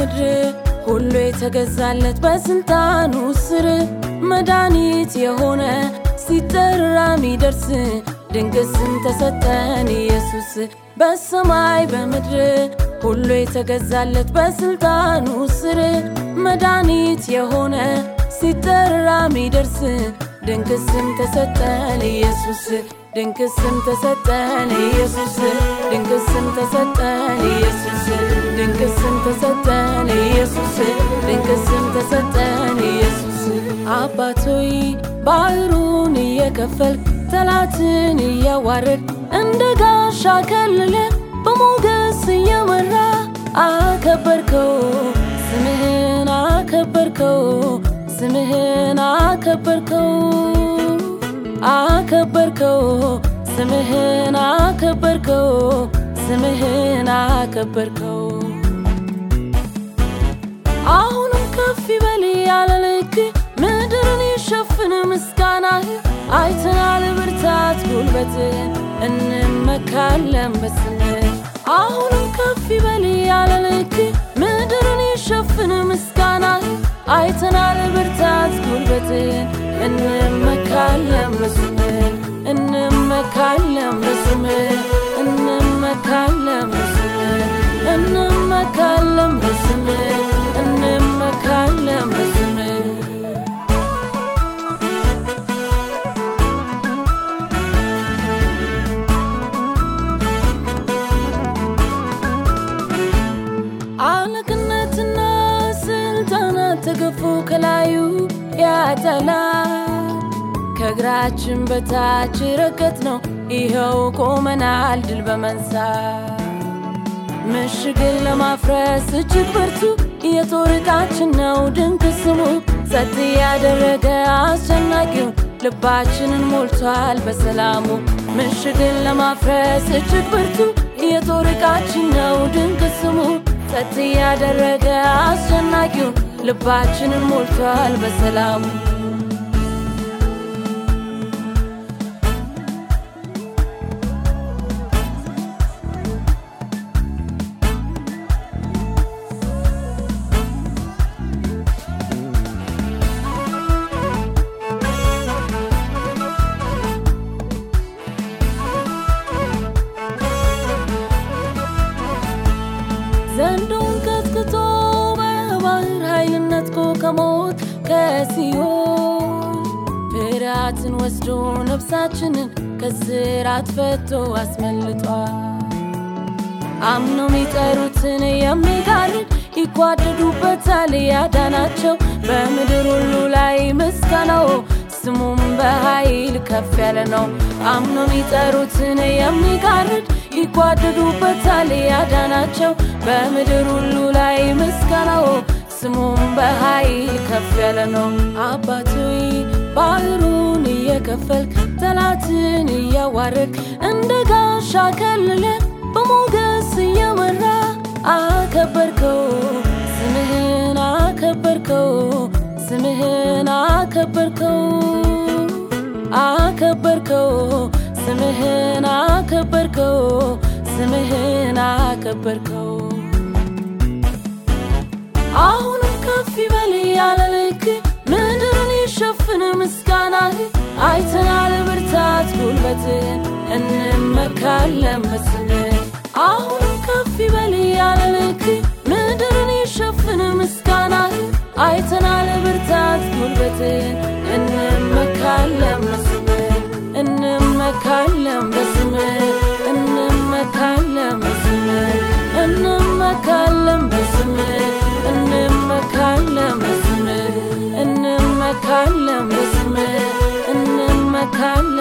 በምድር ሁሉ የተገዛለት በስልጣኑ ስር መድኃኒት የሆነ ሲጠራ ሚደርስ ድንቅ ስም ተሰጠን ኢየሱስ በሰማይ በምድር ሁሉ የተገዛለት በስልጣኑ ስር መድኃኒት የሆነ ሲጠራ ሚደርስ ድንቅ ስም ተሰጠን ኢየሱስ ድንቅ ስም ተሰጠን ኢየሱስ ድንቅ ስም ተሰጠን ኢየሱስ ድንቅ ስም ተሰጠን ኢየሱስ ድንቅ ስም ተሰጠን ኢየሱስ አባቶይ ባህሩን እየከፈልክ ጠላትን እያዋረድ እንደ ጋሻ ከልለ በሞገስ እየመራ አከበርከው ስምህን አከበርከው ስምህን አከበርከው አከበርከው ስምህን አከበርከው ስምህን አከበርከው አሁንም ከፍ ይበል ያለ ልክ ምድርን ይሸፍን ምስጋናህ አይተናል ብርታት ጉልበትን እንመካለን በስምህ አሁንም ከፍ ይበል ያለ ልክ ምድርን ይሸፍን ምስጋናህ አይተናል ብርታት ጉልበትን እንመካለን በስምህ እንመካለን በስምህ እንመካለን በስምህ እንመካለን በስምህ እንመካለን በስምህ አለቅነትና ስልጣናት ተገፎ ከላዩ ያጠላ ከእግራችን በታች ረገጥ ነው ይኸው ቆመናል ድል በመንሳት ምሽግን ለማፍረስ እጅግ ብርቱ የጦር ዕቃችን ነው ድንቅ ስሙ ጸጥ ያደረገ አስጨናቂው ልባችንን ሞልቷል በሰላሙ ምሽግን ለማፍረስ እጅግ ብርቱ የጦር ዕቃችን ነው ድንቅ ስሙ ጸጥ ያደረገ አስጨናቂው ልባችንን ሞልቷል በሰላሙ ዘንዶን ቀጥቅጦ በባህር ኃይል ነጥቆ ከሞት ከሲኦል ፍርሃትን ወስዶ ነፍሳችንን ከስራት ፈቶ አስመልጧል። አምነው የሚጠሩትን የሚጋርድ ይጓደዱበታል ያዳናቸው በምድር ሁሉ ላይ ምስጋናው ስሙም በኃይል ከፍ ያለ ነው። አምነው የሚጠሩትን የሚጋርድ ይጓደዱበታል ያዳናቸው በምድር ሁሉ ላይ ምስጋናው ስሙም በኃይል ከፍ ያለ ነው። አባቶይ ባህሩን እየከፈልክ ጠላትን እያዋረድክ እንደ ጋሻ ከልለ በሞገስ እየመራ አከበርከው ስምህን አከበርከው ስምህን አከበርከው አከበርከው ስምህን አከበርከው ስምህን አከበርከው አሁንም ከፍ ይበል ያለ ልክ ምድርን ይሸፍን ምስጋናህ አይተናል ብርታት ጉልበትን እንመካለን በስምህ አሁንም ከፍ ይበል ያለ ልክ ምድርን ይሸፍን ምስጋናህ አይተናል ብርታት ጉልበትን እንመካለን በስምህ እንመካለን በስምህ እንመካለን በስምህ እንመካለን በስምህ እንመካለን በስምህ እንመካለን በስምህ እንመካለን